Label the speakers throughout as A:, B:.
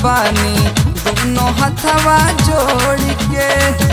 A: बानी दोनों हथवा जोड़ के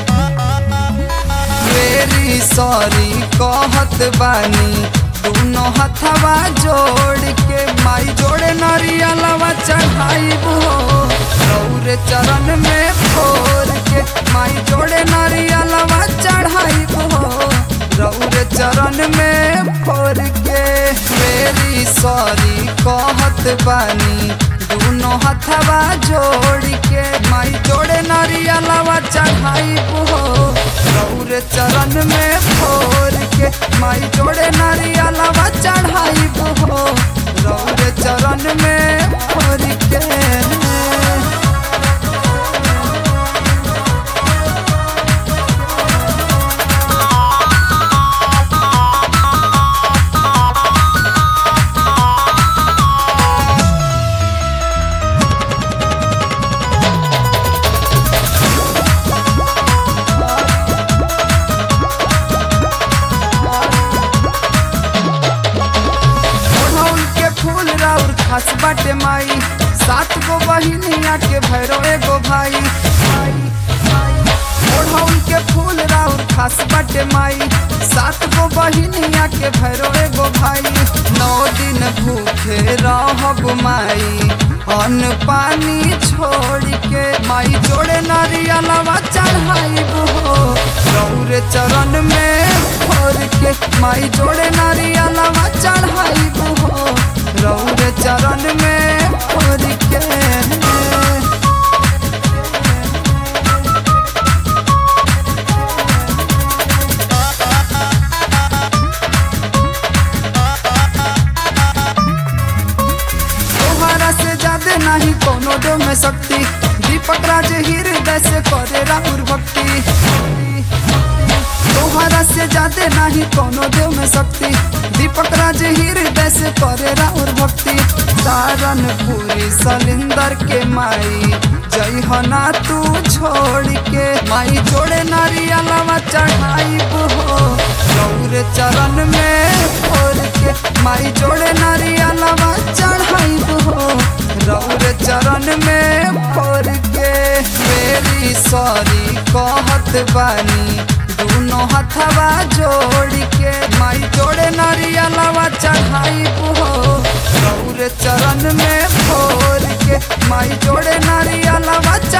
A: वेरी सॉरी कहत बानी दोनों हथवा जोड़ के माई जोड़े नरियलवा चढ़ाई हो रौरे चरण में फोर के माई जोड़े नरियलवा चढ़ाई हो रौरे चरण में फोर के मेरी सॉरी कहत बानी दोनों हथवा जोड़ के माई जोड़े नरियलवा चढ़ाई हो रौरे चरण में फोर के माई जोड़े नरियलवा चढ़ाई हो रौरे चरण में फोर के ओढ़ौल के फूल राउर खास बाटे माई सात गो बहिनिया के भैरो एगो भाई ओढ़ौल के फूल राउर खास बाटे माई सात गो बहिनिया के भैरो एगो भाई नौ दिन भूखे रहब माई अन्न पानी छोड़ के माई जोड़े नारियलवा चढ़ाई हो रौरे चरण में फोर के माई जोड़े नारियलवा चढ़ाई हो रौरे चरण में फोर के तोहरा से ज्यादा नहीं कोनो दो में शक्ति दीपक राज हृदय से करे राहुल भक्ति तोहरा से ज्यादा नहीं कोनो देव में शक्ति दीपक राज हृदय से करे राहुल भक्ति तारन पूरी सलिंदर के माई जय हना तू छोड़ के माई जोड़े नारियलवा चढ़ाई हो गौर चरण में फोर के माई जोड़े नारियलवा चढ़ाई हो रौर चरण में फोर के मेरी सॉरी कहत बानी दोनों हथवा जोड़ के माई जोड़े नारियलवा चढ़ाई हो रौर चरण में फोर के माई जोड़े नारियलवा चढ़ाई